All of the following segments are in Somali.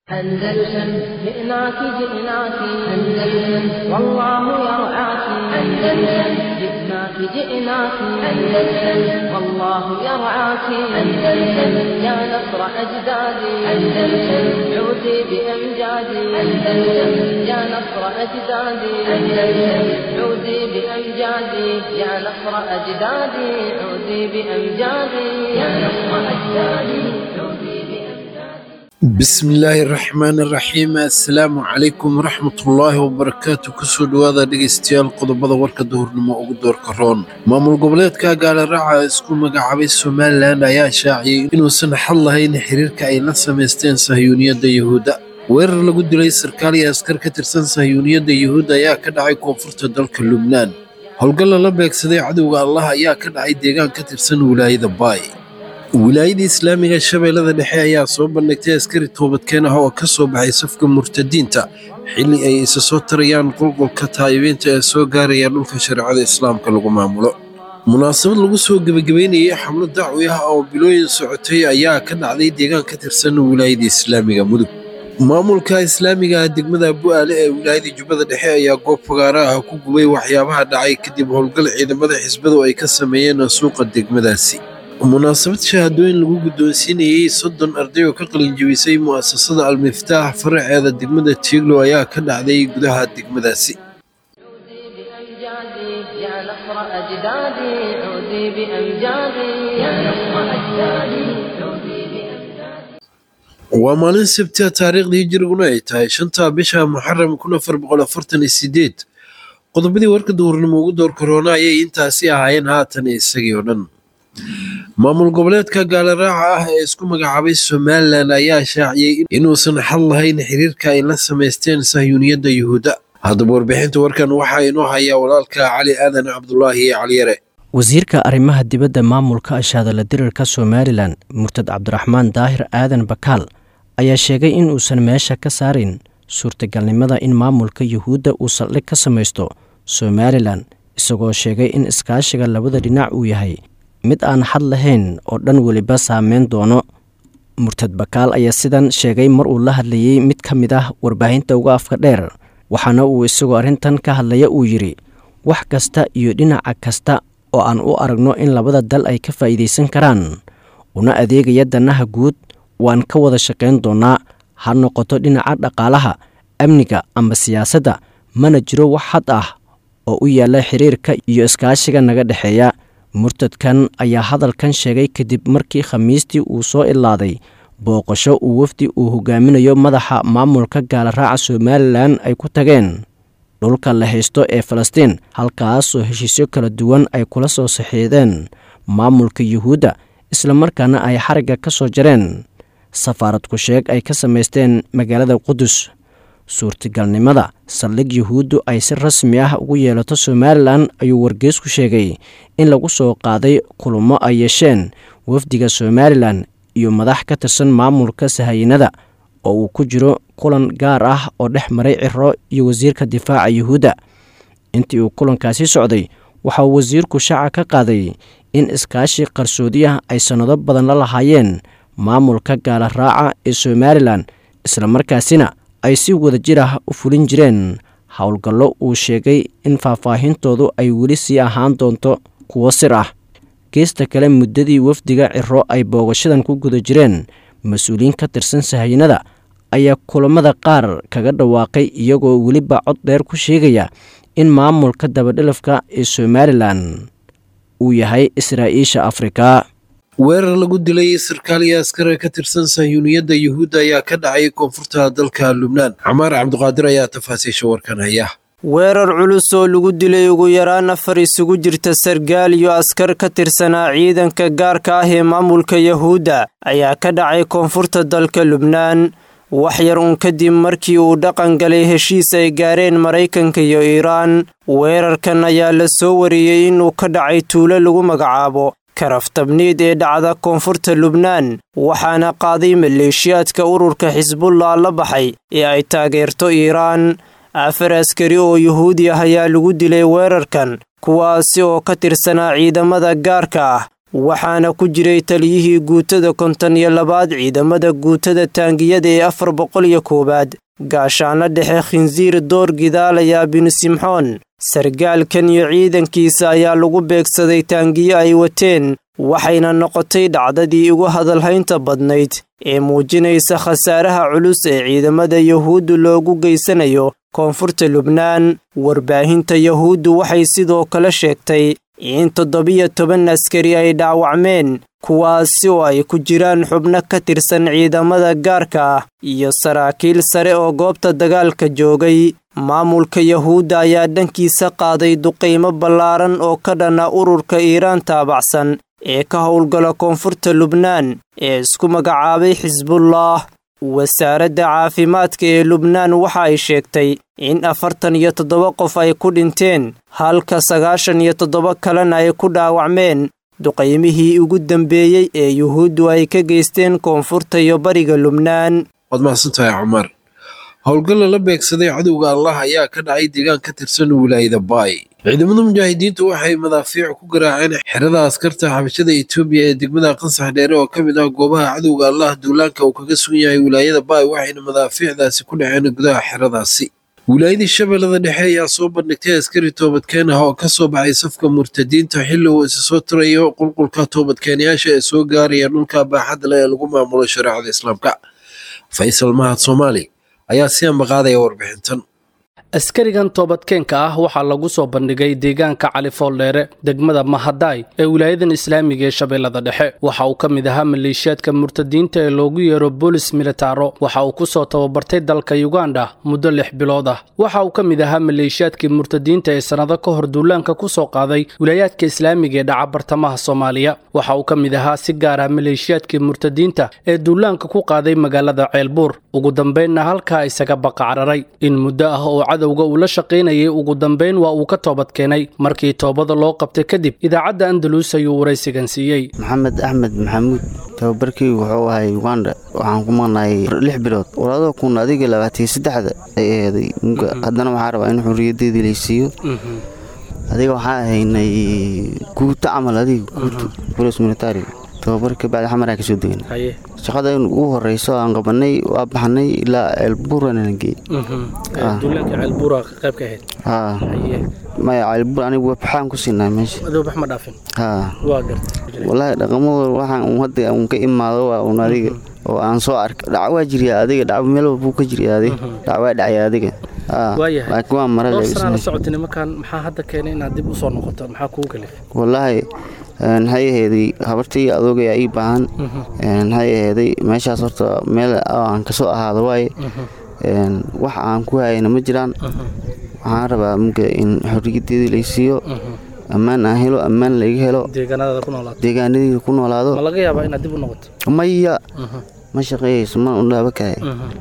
أندلسن جئناك جئناك أندلسن والله يرعاك أندلسن جئناك جئناك أندلسن والله يرعاك أندلسن يا نصر أجدادي أندلسن عودي بأمجادي أندلسن يا نصر أجدادي أندلسن عودي بأمجادي يا نصر أجدادي عودي بأمجادي يا نصر أجدادي عودي بأمجادي bismillaahi raxmaani raxiim assalaamu calaykum waraxmatullaahi wabarakaatu kusoo dhowaada dhegaystayaal qodobada warka duhurnimo ugu doorka roon maamul goboleedka gaaliraaca isku magacaabay somalilan ayaa shaaciyey inuusan xal lahayn xiriirka ay la samaysteen sahyuuniyadda yuhuudda weerar lagu dilay sarkaal iyo askar ka tirsan sahyuuniyadda yuhuudda ayaa ka dhacay koonfurta dalka lubnaan howlgal lala beegsaday cadowga allah ayaa ka dhacay deegaan ka tirsan wilaayada baay wilaayada islaamiga shabeellada dhexe ayaa soo bandhigtay askari toobadkeen ah oo ka soo baxay safka murtadiinta xilli ay isa soo tarayaan qulqulka taayibiinta ee soo gaaraya dhulka shareecada islaamka lagu maamulo munaasabad lagu soo gebagabeynayay xamlo dacwi ah oo bilooyin socotay ayaa ka dhacday deegaan ka tirsan wilaayada islaamiga mudug maamulka islaamiga ah degmada bu'aale ee wilaayada jubbada dhexe ayaa goob fagaara ah ku gubay waxyaabaha dhacay kadib howlgal ciidamada xisbadu ay ka sameeyeen suuqa degmadaasi munaasabad shahaadooyin lagu guddoonsiinayey soddon arday oo ka qalinjebisay mu'asasada almiftaax faraceeda degmada tiiglo ayaa ka dhacday gudaha degmadaasi عودي بأمجادي يا نصر أجدادي عودي بأمجادي يا نصر أجدادي عودي بأمجادي waa maalin sabtia taariikhdii hijiriguna ay tahay shanta bisha muxaram kun afar boqol afartan iyo sideed qodobadii warka duhurnimo ugu door korona ayay intaasi ahaayeen haatan isagii oo dhan maamul goboleedka gaaliraaca ah ee isku magacaabay somalilan ayaa shaaciyey inuusan xal lahayn xiriirka ay la samaysteen sahyuuniyadda yuhuudda haddaba warbixinta warkan waxaa inoo hayaa walaalka cali aadan cabdulaahi caliyare wasiirka arrimaha dibadda maamulka ashaadala dirirka somalilan murtad cabdiraxmaan daahir aadan bakaal ayaa sheegay in uusan meesha ka saarin suurtagalnimada in maamulka yuhuudda uu saldhig ka samaysto somalilan isagoo sheegay in iskaashiga labada dhinac uu yahay mid aan xad lahayn oo dhan weliba saameyn doono murtad bakaal ayaa sidan sheegay mar uu la hadlayey mid ka mid ah warbaahinta uga afka dheer waxaana uu isagoo arrintan ka hadlaya uu yidhi wax kasta iyo dhinaca kasta oo aan u aragno in labada dal ay ka faa'iidaysan karaan una adeegaya danaha guud waan ka wada shaqayn doonnaa ha noqoto dhinaca dhaqaalaha amniga ama siyaasadda mana jiro wax xad ah oo u yaalla xiriirka iyo iskaashiga naga dhexeeya murtadkan ayaa hadalkan sheegay kadib markii khamiistii uu soo ilaaday booqasho uu wafdi uu hogaaminayo madaxa maamulka gaalaraaca somalilan ay ku tageen dhulka la haysto ee falastiin halkaasoo heshiisyo kala duwan ay kula soo saxiideen maamulka yuhuudda islamarkaana ay xarigga ka soo jareen safaarad ku sheeg ay ka samaysteen magaalada qudus suurtagalnimada saldhig yuhuuddu ay si rasmi ah ugu yeelato somalilan ayuu wargeysku sheegay in lagu soo qaaday kulamo ay yeesheen wafdiga somalilan iyo madax ka tirsan maamulka sahayinada oo uu ku jiro kulan gaar ah oo dhex maray ciro iyo wasiirka difaaca yuhuudda intii uu kulankaasi socday waxa uu wasiirku shaaca ka qaaday in iskaashi qarsoodi ah ay sannado badan la lahaayeen maamulka gaala raaca ee somalilan islamarkaasina ay si wada jir ah u fulin jireen howlgallo uu sheegay in faahfaahintoodu ay weli sii ahaan doonto kuwo sir ah geesta kale muddadii wafdiga ciro ay boogashadan ku guda jireen mas-uuliyiin ka tirsan sahayinada ayaa kulamada qaar kaga dhawaaqay iyagoo weliba cod dheer ku sheegaya in maamulka dabadhilafka ee somalilan uu yahay israa'iisha afrika weerar lagu dilay sarkaal iyo askar ka tirsan sahyuuniyadda yuhuudda ayaa ka dhacay koonfurta dalka lubnaan camaar cabdiqaadir ayaa tafaasiisha warkan haya weerar culus oo lagu dilay ugu yaraan afar isugu jirta sargaal iyo askar ka tirsanaa ciidanka gaarka ah ee maamulka yahuudda ayaa ka dhacay koonfurta dalka lubnaan wax yar uun kadib markii uu dhaqan galay heshiis ay gaareen maraykanka iyo iiraan weerarkan ayaa la soo wariyey inuu ka dhacay tuulo lagu magacaabo karaftabniid ee dhacda koonfurta lubnaan waxaana qaaday maleeshiyaadka ururka xisbullah la baxay ee ay taageerto iiraan afar askari oo yuhuudi ah ayaa lagu dilay weerarkan kuwaasi oo ka tirsanaa ciidamada gaarka ah waxaana ku jiray taliyihii guutada konton iyo labaad ciidamada guutada taangiyada ee afar boqol iyo koowaad gaashaanla dhexe khinsiir door gidaalaya binu simxoon sargaalkan iyo ciidankiisa ayaa lagu beegsaday taangiyo ay wateen waxayna noqotay dhacdadii ugu hadalhaynta badnayd ee muujinaysa khasaaraha culus ee ciidamada yuhuuddu loogu geysanayo koonfurta lubnaan warbaahinta yuhuuddu waxay sidoo kale sheegtay in toddobiyo toban askari ay dhaawacmeen kuwaasi oo ay ku jiraan xubno ka tirsan ciidamada gaarka ah iyo saraakiil sare oo goobta dagaalka joogay maamulka yuhuudda ayaa dhankiisa qaaday duqaymo ballaaran oo ka dhana ururka iiraan taabacsan ee ka howlgala koonfurta lubnaan ee isku magacaabay xisbullah wasaaradda caafimaadka ee lubnaan waxa ay sheegtay in afartan iyo toddoba qof ay ku dhinteen halka sagaashan iyo toddoba kalena ay ku dhaawacmeen duqaymihii ugu dambeeyey ee yuhuuddu ay ka geysteen koonfurta iyo bariga lubnaan waad mahadsantahay cumar howlgalla la beegsaday cadowga allah ayaa ka dhacay deegaan ka tirsan wilaayada baay ciidamada mujaahidiintu waxay madaafiic ku garaaceen xerada askarta xabashada etoobiya ee degmada qansax dheere oo ka mid ah goobaha cadowga allah duulaanka uu kaga sugan yahay wilaayada baay waxayna madaafiicdaasi ku dhaceen gudaha xeradaasi wilaayadii shabeellada dhexe ayaa soo bandhigtay askari toobadkeen ah oo ka soo baxay safka murtadiinta xilli uu isa soo tirayo qulqulka toobadkeenyaasha ee soo gaaraya dhulka baaxadda leh ee lagu maamulo shareecada islaamka faysal mahad soomaali ayaa si ambaqaadaya warbixintan askarigan toobadkeenka ah waxaa lagu soo bandhigay deegaanka cali fooldheere degmada mahadaay ee wilaayadan islaamiga ee shabeellada dhexe waxa uu ka mid ahaa maleeshiyaadka murtadiinta ee loogu yeero boolis militaro waxa uu ku soo tababartay dalka yuganda muddo lix bilood ah waxa uu ka mid ahaa maleeshiyaadkii murtadiinta ee sannado ka hor duulaanka ku soo qaaday wilaayaadka islaamiga ee dhaca bartamaha soomaaliya waxa uu ka mid ahaa si gaar ah maleeshiyaadkii murtadiinta ee duulaanka ku qaaday magaalada ceelbuur ugu dambaynna halkaa isaga baqacraray in muddo ah oo cadowga uu la shaqaynayay ugu dambayn waa uu ka toobad keenay markii toobada loo qabtay kadib idaacadda andalus ayuu waraysigan siiyey maxamed axmed maxamuud tababarkii wuxuu ahay uganda waxaan ku maqnahay lix bilood walaadoo kun adiga labaatiyo saddexda ay aheeday haddana waxaa rabaa in xuriyadeedii laysiiyo adiga waxaa ahaynay guuto camal adiga guuto bolis militari tababarka bacdi xamaraa kasoo degan shaqada in ugu horeyso aan qabanay waa baxnay ilaa ceelbuurana geey maya ceelbuur anigu waxaan ku siinaa meesha walaahi dhaqamadooda waxaan un hadda un ka imaado waa un adiga oo aan soo arka dhac waa jirya adiga dhac meel walbuu ka jirya adiga dhac waa dhacya adiga laakiin waa mara wallaahi maxay aheeday habartii adoogayaa ii baahan maxay aheeday meeshaas horta meel aan kasoo ahaado waaye wax aan ku hayana ma jiraan waxaan rabaa muga in xoriyadeedii laysiiyo ammaan aan helo ammaan laiga helo deegaanadii ku noolaado maya ma shaqeeyeyso ma undhaaba kahay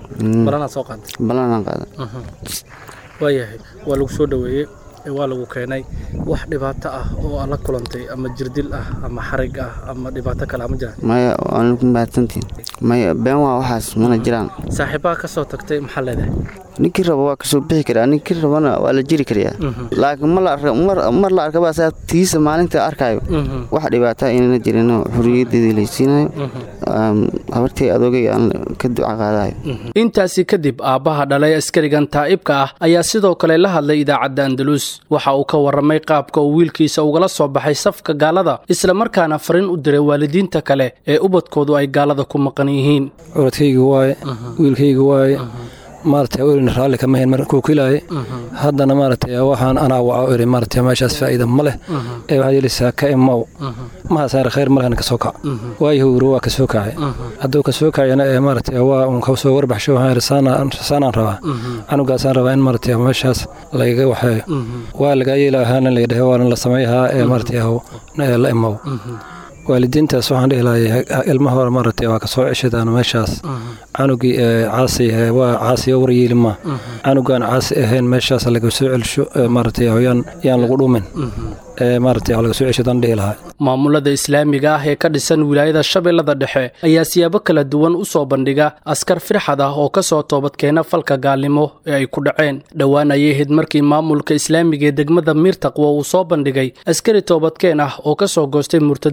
balanaan qaada waayahay waa lagu soo dhoweeyey waa lagu keenay wax dhibaato ah oo aad la kulantay ama jirdil ah ama xarig ah ama dhibaato kale ma jiraan maya waana ku mahadsantiin maya been waa waxaas mana jiraan saaxiibaha ka soo tagtay maxaa leedahay ninkii raba waa kasoo bixi karaa ninkii rabana waa la jiri karayaa laakiin mar la arkaba saa tiisa maalinta arkaayo wax dhibaata inana jirin xuriyadeedii laysiinayo habartii adoogay aan ka duca qaadayo intaasi kadib aabbaha dhalay askarigan taa'ibka ah ayaa sidoo kale la hadlay idaacadda andalus waxa uu ka warramay qaabka uu wiilkiisa ugala soo baxay safka gaalada islamarkaana fariin u diray waalidiinta kale ee ubadkoodu ay gaalada ku maqan yihiin curadkayga waaye wiilkayga waaye maaragtay welina raalli kama hayn markuu kilaaye haddana maaragtay waxaan anaa waca iri maaragtay meeshaas faa'iida ma leh ee waxaad yeelaysaa ka imow mahasaare khayr malehna ka soo kac waayahu iri waa ka soo kacay hadduu ka soo kacayana ee maaragtay waa uun ka soo warbaxsho waxaan iri saanaan rabaa canugaasaan rabaa in maaragtay meeshaas lagaga waxeeyo waa lagaa yeela ahaana laydhahe waana la sameeyahaa ee maaragtay la imow waalidiintaas waxaan dhihi lahay ilma hore maaragtay waa kasoo ceshadaan meeshaas canugii caasi waa caasiyo waryeeli ma canugaan caasi ahayn meeshaas laga soo celsho maaragtay yaan yaan lagu dhumin maaragtay laga soo ceshadaan dhihi lahaa maamulada islaamiga ah ee ka dhisan wilaayada shabeellada dhexe ayaa siyaabo kala duwan u soo bandhiga askar firxad ah oo ka soo toobadkeena falka gaalnimo ee ay ku dhaceen dhowaan ayay ahayd markii maamulka islaamiga ee degmada miirtaqwo uu soo bandhigay askari toobadkeen ah oo ka soo goostay murtadiinta ku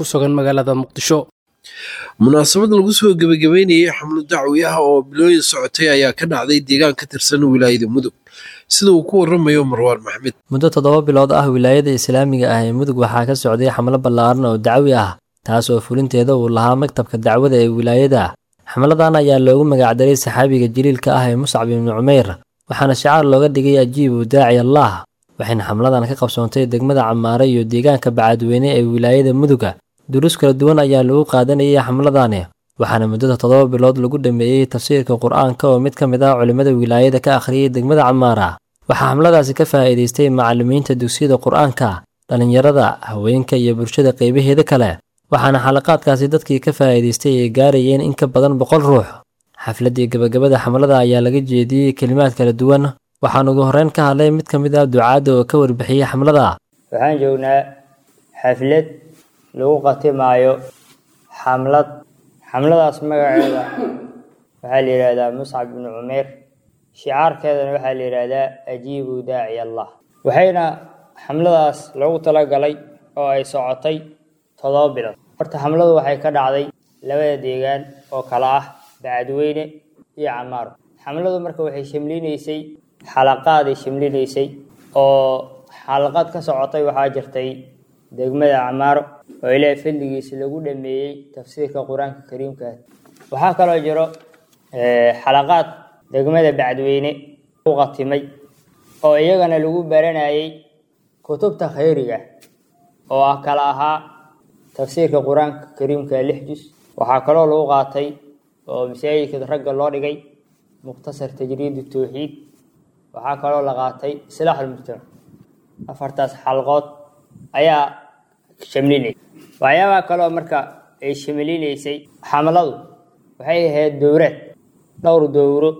sugan magaalada muqdisho munaasabad lagu soo gebagabeynayay xamlo dacwi ah oo bilooyin socotay ayaa ka dhacday deegaan ka tirsan wilaayada mudug sida uu ku waramayo marwaan maxmed muddo toddoba bilood ah wilaayada islaamiga ah ee mudug waxaa ka socday xamlo ballaaran oo dacwi ah taas oo fulinteeda uu lahaa maktabka dacwada ee wilaayada xamladan ayaa loogu magacdaray saxaabiga jaliilka ah ee muscab ibnu cumeyr waxaana shicaar looga dhigay ajiibu daaci allah waxayna xamladan ka qabsoontay degmada camaare iyo deegaanka bacadweyne ee wilaayada muduga duruus kala duwan ayaa lagu qaadanayay xamladani waxaana muddada toddoba bilood lagu dhameeyey tafsiirka qur-aanka oo mid ka mid ah culimmada wilaayada ka akhriyay degmada camaara waxaa xamladaasi ka faa'iidaystay macallimiinta dugsiyada qur-aanka dhallinyarada haweenka iyo bulshada qeybaheeda kale waxaana xalaqaadkaasi dadkii ka faa'iidaystay ay gaarayeen in ka badan boqol ruux xafladdii gabagabada xamlada ayaa laga jeediyey kelimaad kala duwan waxaan ugu horreyn ka hadlay mid ka mid ah ducaadda oo ka warbixiyey xamlada waxaan joognaa xaflad lagu qatimaayo xamlad xamladaas magaceeda waxaa la yidhaahdaa muscab ibnu cumeer shicaarkeedana waxaa la yidhaahdaa ajiibu daaci allah waxayna xamladaas loogu talagalay oo ay socotay toddoba bilood horta xamladu waxay ka dhacday labada deegaan oo kala ah bacadweyne iyo camaaro xamladu marka waxay shamlinaysay xalaqaaday shamlinaysay oo xalaqad ka socotay waxaa jirtay degmada camaaro oo ilaahay fadligiisa lagu dhameeyey tafsiirka qur-aanka kariimka waxaa kaloo jiro xalaqaad degmada bacdweyne u qatimay oo iyagana lagu baranayay kutubta khayriga oo ah kala ahaa tafsiirka qur-aanka kariimka lix jus waxaa kaloo lagu qaatay oo masaajidka ragga loo dhigay mukhtasar tajriid tawxiid waxaa kaloo la qaatay islaaxulmujtamac afartaas xalqood ayaa shamlinaysa waxyaabaha kaloo marka ay shamlinaysay xamladu waxay ahayd dowraad dhowr dowro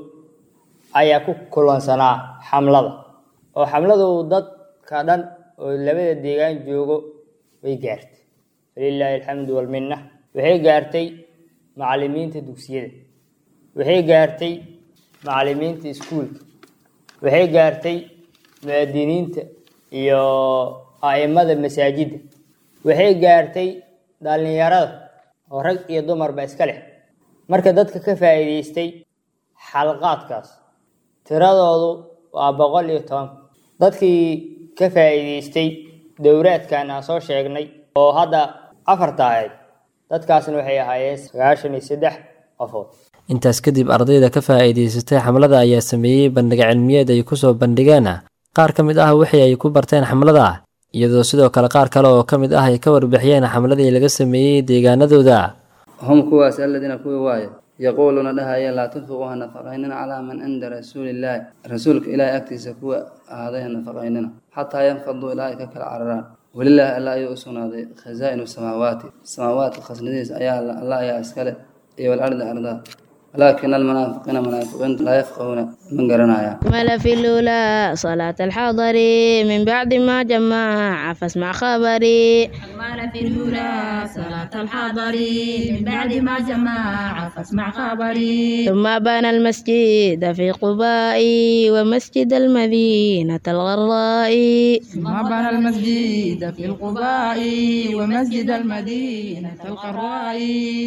ayaa ku kulansanaa xamlada oo xamladu dadka dhan oo labada deegaan joogo way gaartay falilaahi alxamdu walminna waxay gaartay macallimiinta dugsiyada waxay gaartay macallimiinta iskuulka waxay gaartay mu'adiniinta iyo a'imada masaajidda waxay gaartay dhallinyarada oo rag iyo dumarba iska leh marka dadka ka faa'iidaystay xalqaadkaas tiradoodu waa boqol iyo toban dadkii ka faa'iidaystay dowraadkan aan soo sheegnay oo hadda afarta ahayd dadkaasna waxay ahaayeen sagaashan iyo saddex qofood intaas kadib ardayda ka faa'iidaysatay xamlada ayaa sameeyey bandhig cilmiyeed ay kusoo bandhigeen qaar ka mid ah wixii ay ku barteen xamlada iyadoo sidoo kale qaar kale oo ka mid ah ay ka warbixiyeen xamladii laga sameeyey deegaanadooda hum kuwaas aladiina kuwii waaye yaquuluuna dhahaya laa tunfiquu ha nafaqaynina calaa man cinda rasuulillaahi rasuulka ilaahay agtiisa kuwa ahaaday ha nafaqaynina xataa yanfaduu ilaa ay ka kala cararaan welilaahi alla ayuu u sugnaaday khazaa'inu samaawaati samaawaadka khasnadihiis ayaa alla ayaa iskale iyo walardi ardaa ولكن المنافقين منافقين لا يفقهون من قرنايا مل في الأولى صلاة الحضر من بعد ما جمع فاسمع خبري مل في الأولى صلاة الحضر من بعد ما جمع فاسمع خبري ثم بنى المسجد في قباء ومسجد المدينة الغراء ثم بنى المسجد في القباء ومسجد المدينة القراء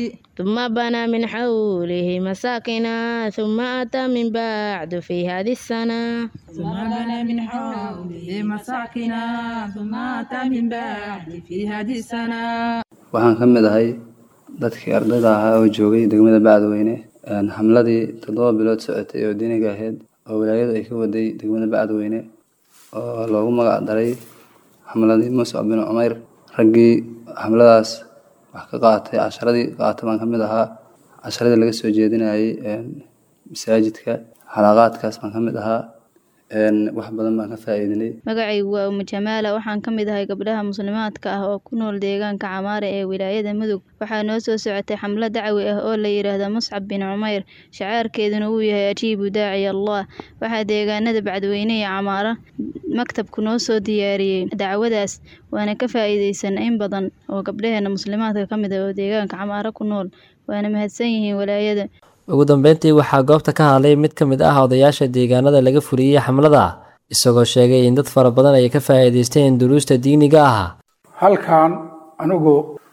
ثم بنى من حوله مساكنا ثم أتى من بعد في هذه السنة ثم بنى من حوله مساكنا ثم أتى من بعد في هذه السنة waxaan ka mid ahay dadkii ardayda ahaa oo joogay degmada bacdweyne xamladii toddoba bilood socotay oo diiniga ahayd oo wilaayadu ay ka waday degmada bacdweyne oo loogu magac daray xamladii muscab bin cumeyr raggii xamladaas wax ka qaatay casharadii qaatay baan ka mid ahaa casharadii laga soo jeedinayay masaajidka xalaqaadkaas baan ka mid ahaa wax badan baan ka faa'iidinay magacaygu waa umu jamaala waxaan ka mid ahay gabdhaha muslimaadka ah oo ku nool deegaanka camaare ee wilaayada mudug waxaa noo soo socotay xamlo dacwi ah oo la yidhaahdo muscab bin cumeyr shacaarkeeduna uu yahay ajiibu daaci allah waxaa deegaanada bacdweyne iyo camaaro maktabku noo soo diyaariyey dacwadaas waana ka faa'iidaysan in badan oo gabdhaheena muslimaadka ka mid ah oo deegaanka camaaro ku nool waana mahadsan yihiin walaayada ugu dambeyntii waxaa goobta ka hadlay mid ka mid ah odayaasha deegaanada laga fuliyey xamlada isagoo sheegay in dad fara badan ay ka faa'iidaysteen duruusta diiniga ah halkan anigu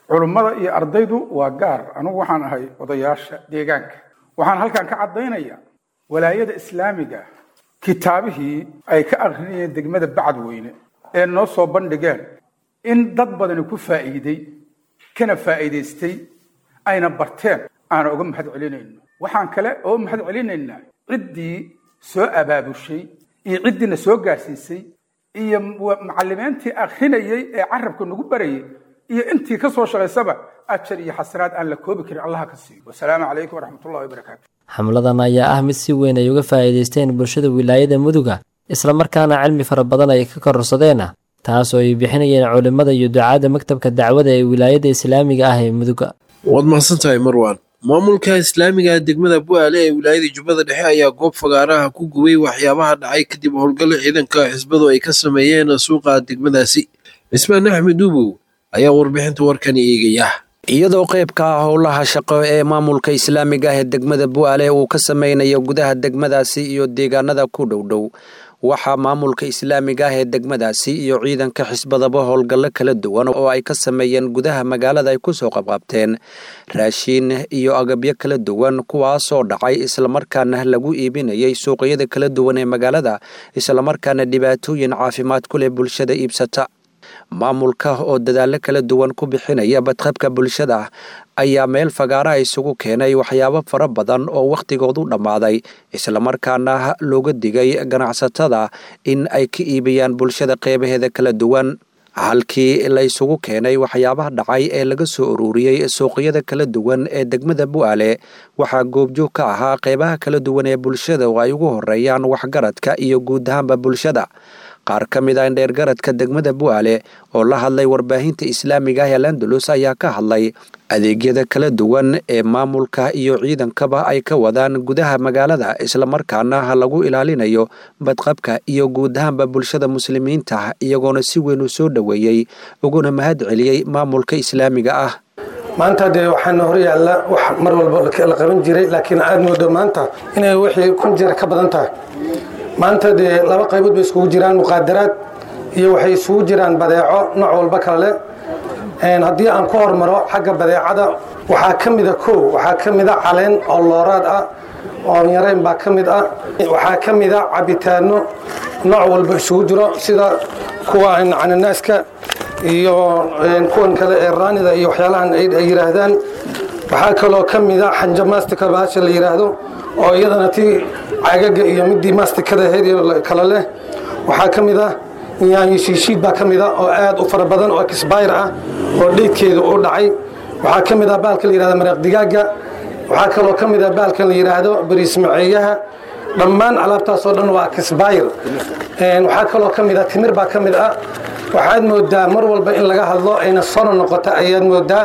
culummada iyo ardaydu waa gaar anugu waxaan ahay odayaasha deegaanka waxaan halkan ka caddaynayaa walaayada islaamiga kitaabihii ay ka akrinayeen degmada bacadweyne ee noo soo bandhigeen in dad badani ku faa'iiday kana faa'iidaystay ayna barteen aana uga mahad celinayno waxaan kale oo mahad celinaynaa ciddii soo abaabushay iyo ciddiina soo gaarsiisay iyo macallimiintii akrinayey ee carabka nagu barayay iyo intii ka soo shaqaysaba ajar iyo xasanaad aan la koobi karin allaha ka siiyo wasalaamu calaykum waraxmatullahi wabarakaatu xamladan ayaa ah mid si weyn ay uga faa'iidaysteen bulshada wilaayada muduga islamarkaana cilmi fara badan ay ka kororsadeen taas oo ay bixinayeen culimmada iyo ducaadda maktabka dacwada ee wilaayada islaamiga ah ee muduga waad mahadsantahay marwan maamulka islaamiga degmada bu'aale ee wilaayada jubbada dhexe ayaa goob fagaaraha ku gubay waxyaabaha dhacay kadib howlgalla ciidanka xisbadu ay ka sameeyeen suuqa degmadaasi cismaan axmed duubow ayaa warbixinta warkani eegaya iyadoo qaybka ah howlaha shaqo ee maamulka islaamiga ah ee degmada bu'aale uu ka sameynayo gudaha degmadaasi iyo deegaanada ku dhowdhow waxaa maamulka islaamiga ah ee degmadaasi iyo ciidanka xisbadaba howlgallo kala duwan oo ay ka sameeyeen gudaha magaalada ay kusoo qabqabteen raashiin iyo agabyo kala duwan kuwaasoo dhacay islamarkaana lagu iibinayay suuqyada kala duwan ee magaalada islamarkaana dhibaatooyin caafimaad ku leh bulshada iibsata maamulka oo dadaallo kala duwan ku bixinaya badqabka bulshada ayaa meel fagaaraha isugu keenay waxyaabo fara badan oo wakhtigoodu dhammaaday islamarkaana looga digay ganacsatada in ay ka iibiyaan bulshada qeybaheeda kala duwan halkii la isugu keenay waxyaabaha dhacay ee laga soo ururiyey suuqyada kala duwan ee degmada bu'aale waxaa goobjoog ka ahaa qeybaha kala duwan ee bulshada oo ay ugu horeeyaan waxgaradka iyo guud ahaanba bulshada qaar ka mid ah indheergaradka degmada bu'aale oo la hadlay warbaahinta islaamiga ah ee landalus ayaa ka hadlay adeegyada kala duwan ee maamulka iyo ciidankaba ay ka wadaan gudaha magaalada islamarkaana lagu ilaalinayo badqabka iyo guud ahaanba bulshada muslimiinta iyagoona si weyn u soo dhoweeyey uguna mahad celiyey maamulka islaamiga ah maanta dee waxaana hor yaalla wax mar walba la qaban jiray laakiin aad moodo maanta inay wixii kun jeer ka badan tahay maanta dee laba qaybood bay iskugu jiraan muqaadaraad iyo waxay isugu jiraan badeeco nooc walba kale leh haddii aan ku hormaro xagga badeecada waxaa ka mida kow waxaa ka mida caleen oo looraad ah oo yareyn baa ka mid ah waxaa ka mida cabitaano nooc walba isugu jiro sida kuwa cananaaska iyo kuwan kale ee raanida iyo waxyaalahan ay yidhaahdaan waxaa kaloo ka mida xanja mastika bahasha la yidhaahdo oo iyadana tii cagaga iyo midii mastikada ahayd kale leh waxaa ka mid ah yaanyo shiishiid baa ka mid ah oo aad u fara badan oo exbayr ah oo dheydkeedu u dhacay waxaa ka mid ah baalka la yidhahdo maraq digaaga waxaa kaloo ka mid ah baalkan la yidhaahdo bariis maceeyaha dhammaan alaabtaasoo dhan waa exbayr waxaa kaloo ka mid ah timir baa ka mid ah waxaad moodaa mar walba in laga hadlo ayna sono noqota ayaad moodaa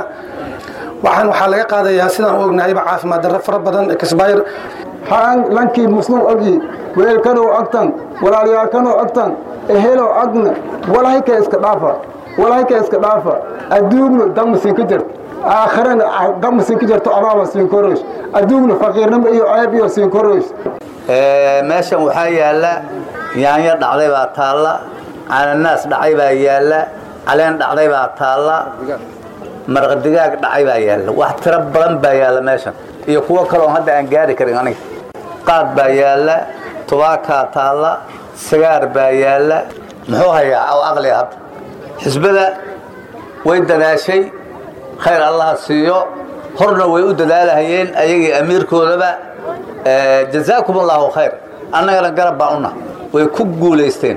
waxaan waxaa laga qaadayaa sidaan u ognahayba caafimaad darro fara badan exbayr haan lankii muslim ogi weelkanow agtan walaalyaalkanow agtan ehelow agna walahayka iska dhaafa walahayka iska dhaafa adduugna dammasin ka jirto aakhirana dammasin ka jirto abaaba siinkoroys adduugna faqiirnimo iyo ceeb iyo siinkoroys meeshan waxaa yaalla yaanyo dhacday baa taalla cananaas dhacay baa yaalla caleen dhacday baa taalla marqadigaag dhacay baa yaalla wax tiro badan baa yaalla meeshan iyo kuwo kaleoo hadda aan gaari karin aniga qaad baa yaalla tubaakaa taalla sagaar baa yaalla muxuu hayaa aw aqliga hadda xisbada way dadaashay khayr allaha siiyo horna way u dadaalahayeen ayagii amiirkoodaba jazaakum allahu khayr annagana garab baan una way ku guulaysteen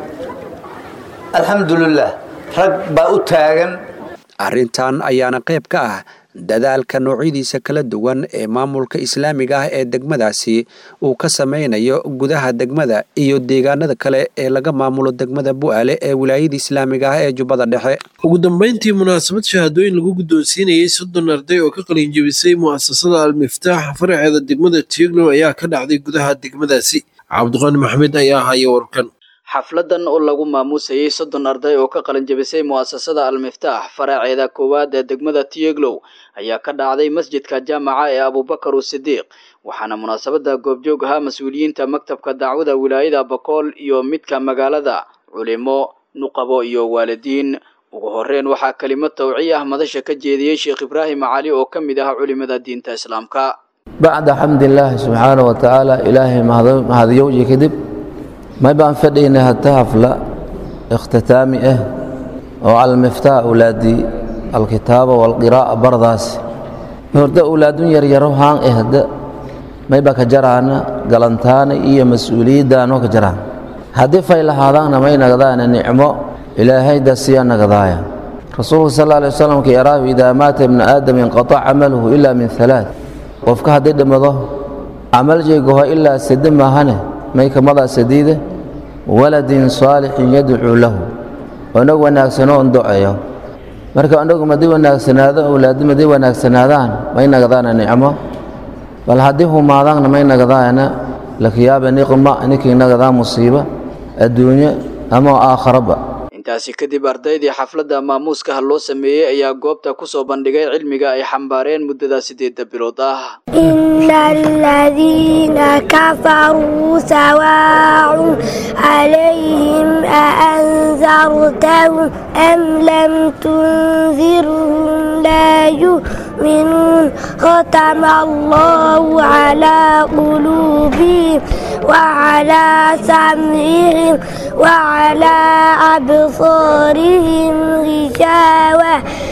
alxamdulilah rag baa u taagan arrintan ayaana qayb ka ah dadaalka noocyadiisa kala duwan ee maamulka islaamiga ah ee degmadaasi uu ka sameynayo gudaha degmada iyo deegaanada kale ee laga maamulo degmada bu'aale ee wilaayada islaamiga ah ee jubbada dhexe ugu dambeyntii munaasabad shahaadooyin lagu guddoonsiinayey soddon arday oo ka qalinjebisay mu'asasada almiftaax faraceeda degmada tieglo ayaa ka dhacday gudaha degmadaasi cabdiqani maxmed ayaa haya warkan xafladan oo lagu maamuusayey soddon arday oo ka qalinjabisay mu'asasada almiftaax faraaceeda koowaad ee degmada tiyeglow ayaa ka dhacday masjidka jaamaca ee abubakar usidiiq waxaana munaasabada goobjoog ahaa mas-uuliyiinta maktabka dacwada wilaayada bakool iyo midka magaalada culimo nuqabo iyo waalidiin ugu horreyn waxaa kelimad tawciye ah madasha ka jeediyey sheekh ibraahim cali oo ka mid ah culimada diinta islaamka bacda xamdilaahi subxaana wa tacaala ilaahay mahadiyowji kadib may baan fadhaynay hata hafla ikhtitaami ah oo calamiftaax awlaadii alkitaaba walqiraa'a bardaasi horda awlaadun yaryaro haan eh hadda may baa ka jaraana galantaana iyo mas-uuliyaddaanoo ka jaraan haddii fay lahaadaanna may nagdaana nicmo ilaahay dasiya nagdaaya rasuulku sal alla alay wasalam ka yaraahu idaa maata ibnu aadam inqatac camaluhu ilaa min halaad qofka haddii dhimado camal jeegaho ilaa sade maahane may kamadaa sadiide waladin saalixin yadcuu lahu onag wanaagsanoo on doceeyo marka onagu madii wanaagsanaado awlaadi madii wanaagsanaadaan may nagdaana nicmo bal haddii humaadaanna may nagdaana lakiyaaba niqma ninkii nagadaa musiiba adduunyo ama aakharaba intaasi kadib ardaydii xafladda maamuuskaha loo sameeyey ayaa goobta ku soo bandhigay cilmiga ay xambaareen muddada siddeedda bilood ah إن الذين كفروا سواء عليهم أأنذرتهم أم لم تنذرهم لا يؤمنون ختم الله على قلوبهم وعلى سمعهم وعلى أبصارهم غشاوة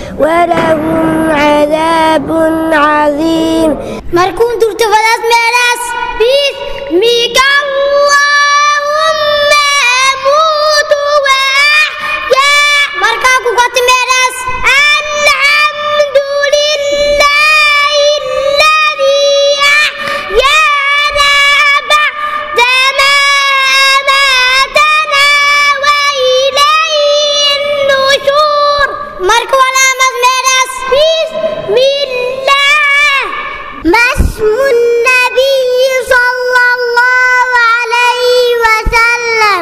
ولهم عذاب عظيم markuun durto fadaas meelaas bismika allahumma amuutu wa axyaa markaa ku kati meelaas alxamdu lillahi alladii axyaana bacda maa amaatanaa wa ilayhi nushuur marka walaamas meelaas bismillah ما اسم النبي صلى الله عليه وسلم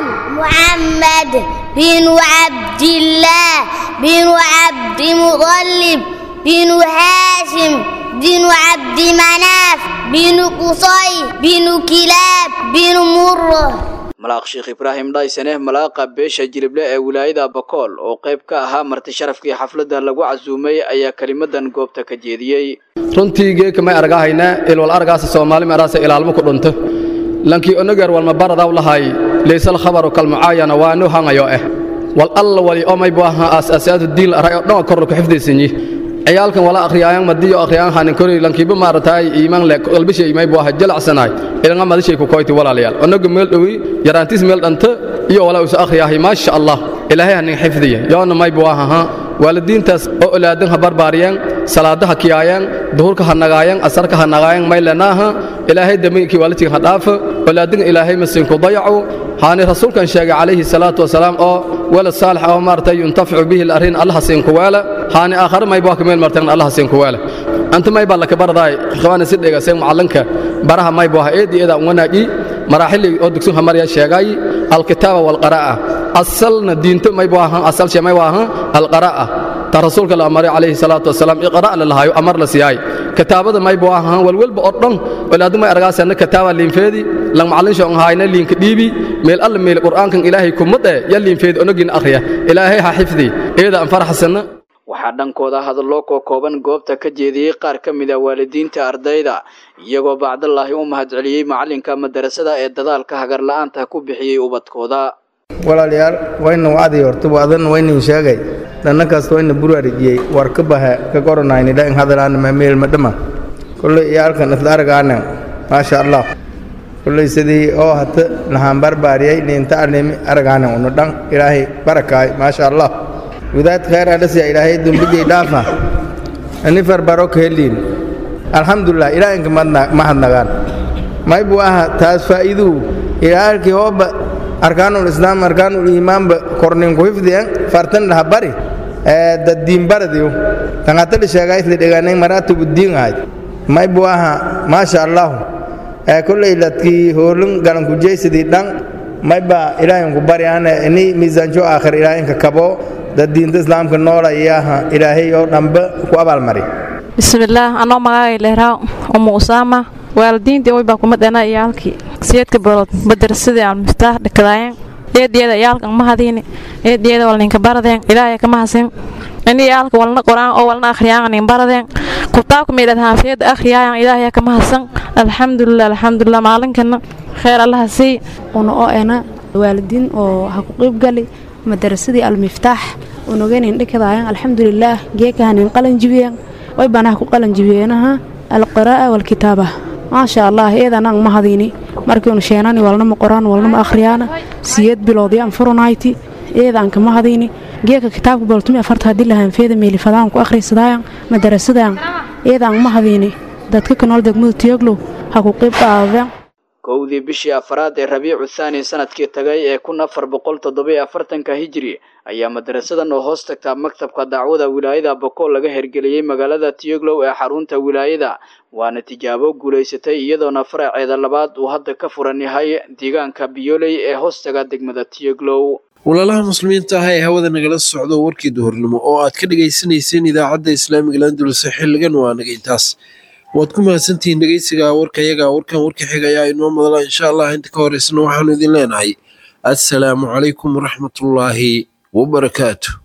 محمد بن عبد الله بن عبد مطلب بن هاشم بن عبد مناف بن قصي بن كلاب بن مره malaaq sheekh ibraahim dhaysaneh malaaqa beesha jilible ee wilaayada bakool oo qayb ka ahaa marti sharafkii xafladda lagu casuumay ayaa kelimadan goobta ka jeediyey runtii geeka may argahaynaa ilwal argaasa soomaali meeraasa ilaalmo ku dhunto lankii onageer walma baradaw lahay laysal khabaru kalmucaayana waa nu hangayo eh wal alla wali omay bu ahaa aas-aasaadu diin la aray oo dhan korro ku xifdaysanyi ciyaalkan wala akhriyaayan madiyo akhriyaan hanin kori lankiiba maarataay iimaan le qalbishay may bu ahaa jalacsanaay ilanga madishay ku koyti walaalayaal onaga meel dhowi yaraantiis meel dhanta iyo walaa usa akhriyaahay maasha allah ilaahay hanin xifdiya yoona may bu ahaa waalidiintaas oo olaadan ha barbaariyaan salaadaha kiyaayaan duhurka ha nagaayaan asarka ha nagaayaan may lenaaha ilaahay daminkii waalidkii ha dhaafa olaadinga ilaahay masiinku dayacu haani rasuulkan sheegay calayhi salaatu wasalaam oo walad saalix oo maaragtay yuntaficu bihi arrin allaha siinku weela haani aakhare may baa kameel martan allaha siinku weela anta may baa laka baradaay ikhwaani si dhegaseen macallinka baraha may buu ahaa eed eeda wanaaji maraaxili oo dugsun hamariya sheegay alkitaaba walqaraa'a asalna diinto may buu ahaa asal shay may buu ahaa alqaraa'a ta rasuulka la amaray calayhi salaatu wasalaam iqra' la lahayo amar la siiyay kitaabada may buu ahaa walwalba oo dhan walaadu may argaasana kitaaba liinfeedi lang macallin shoo hayna liinka dhiibi meel alla meel qur'aankan ilaahay kumade ya liinfeedi onogin akhriya ilaahay ha xifdi eeda aan faraxsana waxaa dhankooda hadallo koo kooban goobta ka jeediyey qaar ka mid a waalidiinta ardayda iyagoo bacdallaahi u mahadceliyey macallinka madarasada ee dadaalka hagarla'aanta ku bixiyey ubadkooda walaalayaal wayna wacdi horta waadan waynin sheegay dhanna kasta wayna buraarijiyey war ka baha ka qoranayni dhain hadalaana mameel madhama kolley iyaalkan isla argaana maasha allah kolley sidii oo hata lahaan barbaariyey niinta animi argaana unu dhan ilaahay barakaay maasha allah wadaad khayr adhasiya ilaahay dumbijay dhaafa ani farbaro ka heliin alxamdulilah ilaahinka mahadnagaan may buu aha taas faa'iiduu ilaalkii hooba arkaanul islaam arkaanul iimaanba kornin ku hifdiyan fartan dhaha bari dad diin baradiyo tangatali sheegaa isla dhegaanay maraatibu diin ahay may buu aha maasha allahu kolley ladkii hoolin galanku jeysadii dhan may baa ilaahinku bari ana ini miisaanjo aakhir ilaahinka kabo dad diinta islaamka noolayaha ilaahay oo dhanba ku abaalmari bismillaah anoo magacay leeraa umu usaama waalidiintii way baa kuma dhana iyaalkii siyeedka bilood madrasadii aan miftaax dhakadaayeen eedeeda iyaalka mahadiini eedeeda walninka baradeen ilaahay ka mahadsin ini iyaalka walna quraan oo walna akhriyaan nin baradeen kutaabka meelad haafiyada akhriyaan ilaahay ka mahadsan alxamdulilah alxamdulilah maalinkana kheer allaha sii una oo ena waalidiin oo ha ku qayb gali madarasadii almiftaax unogeynin dhikadaayan alxamdulilaah geekahanin qalan jibiyeen way banaha ku qalan jibiyeenaha alqiraa'a walkitaaba maasha allah eedanang mahadini markiinu sheenani walnama qoraan walnama akhriyaana siyeed bilood yaan furunayti eedaanka mahadini geeka kitaabka boltumi afarta haddii lahaanfeeda meelifadaan ku akhrisadaayan madarasadaan eedaan mahadini dadka kanool degmada tiyoglow ha ku qayb qaadeen kowdii bishii afraad ee rabiicu thaani sanadkii tagay ee kun afar boqol toddobiyo afartanka hijiri ayaa madarasadan oo hoos tagtaa maktabka dacwada wilaayada bokool laga hergeliyey magaalada tiyoglow ee xarunta wilaayada waana tijaabo guulaysatay iyadoona faraceeda labaad uu hadda ka furan yahay deegaanka biyoley ee hoostaga degmada tiyoglow walaalaha muslimiinta ah ee hawada nagala socdo warkii duhurnimo oo aad ka dhegaysanayseen idaacadda islaamiga landulus xilligan waa naga intaas waad ku mahadsantihiin dhegeysiga warkayaga warkan warka xiga ayaa inoo madala insha allah inta ka horeysana waxaanu idin leenahay assalaamu calaykum waraxmatullaahi wabarakaatu